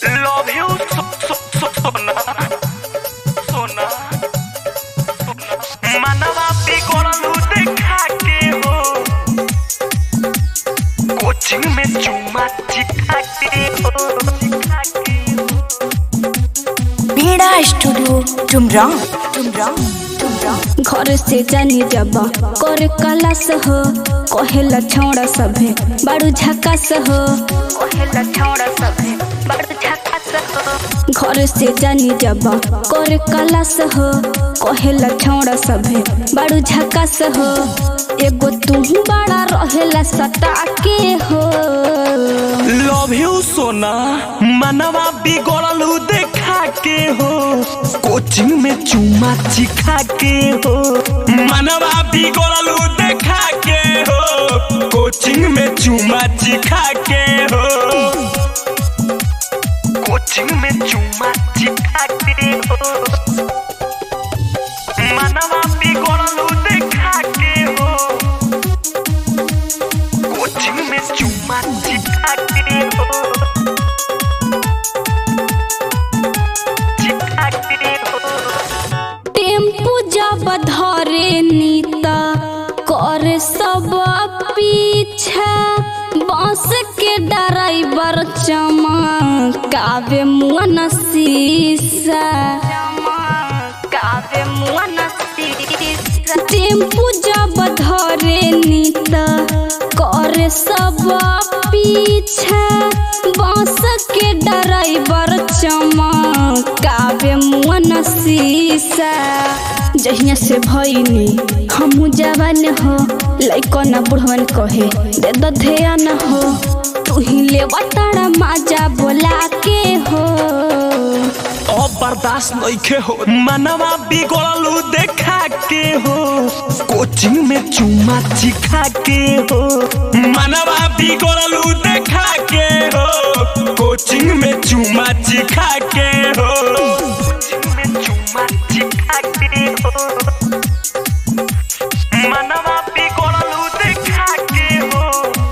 Love you so, so, so, सोना सोना मनवा बिगड़लू देखा के हो कोचिंग में चुमा चिखा के हो चिखा के हो बीड़ा स्टूडियो टुमरा टुमरा टुमरा घर से जानी जब कर कलास हो कहेला छौड़ा सभे बाड़ू झकास हो कहेला छौड़ा सभे बाड़ू झकास हो घर से जानी जब कर कलास हो कहेला छौड़ा सभे बाड़ू झकास हो एगो तू बड़ा रहेला सटा के हो लव यू सोना मनवा बिगड़लू देखा के हो कोचिंग में चुमा चिखा के हो मनवा बिगड़लू देखा के हो कोचिंग में चुमा चिखा के हो कोचिंग में चुमा चिखा के हो मनवा बिगड़लू देखा के हो कोचिंग में चुमा चिखा के हो चिखा के हो टेम्पू जब धरे नीता कर सब पीछा बस के ड्राइवर चमकावे मुअन शीशा चमकावे मुअन शीशा टेम्पू जब धरे नीता कर सब पीछा बस के ड्राइवर चमकावे मुअन शीशा जहिया से भइनी हमू जवान हो लइको न बुढ़वन कहे दे दो ध्यान हो तू ही ले तारा माजा बोला के हो अब बर्दाश्त नइखे हो मनवा बिगड़लू देखा के हो कोचिंग में चुमा चिखा के हो मनवा बिगड़लू देखा के हो कोचिंग में चुमा चिखा के हो कोचिंग में चुमा चिखा के हो मनवा बिगड़लू देखा के हो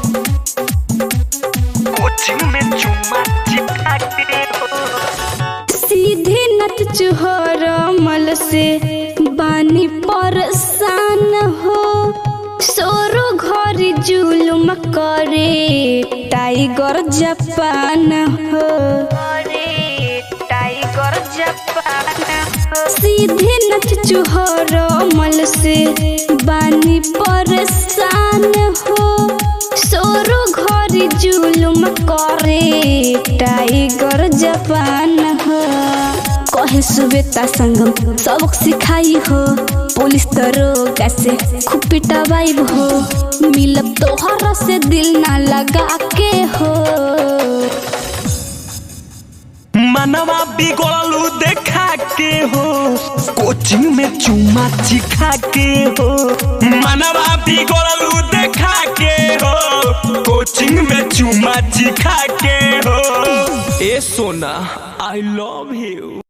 कोचिंग में चुमा चिखा के हो सीधे नत चुहर मल से बानी परेशान हो सोरो घर जुलुम करे टाइगर जापान हो टाइगर जापान सीधे नथ चुहर मल से बानी परेशान हो सोरो घर जुलुम करे टाइगर जापान हो कहे सुबेता संगम सबक सिखाई हो पुलिस दरोगा से खूब पिटवाई हो मिलब तोहरा से दिल ना लगा के हो मनवा बिगड़लू देखा के हो कोचिंग में चुमा चिखा के हो मनवा बिगड़लू देखा के हो कोचिंग में चुमा चिखा के हो ए सोना आई लव यू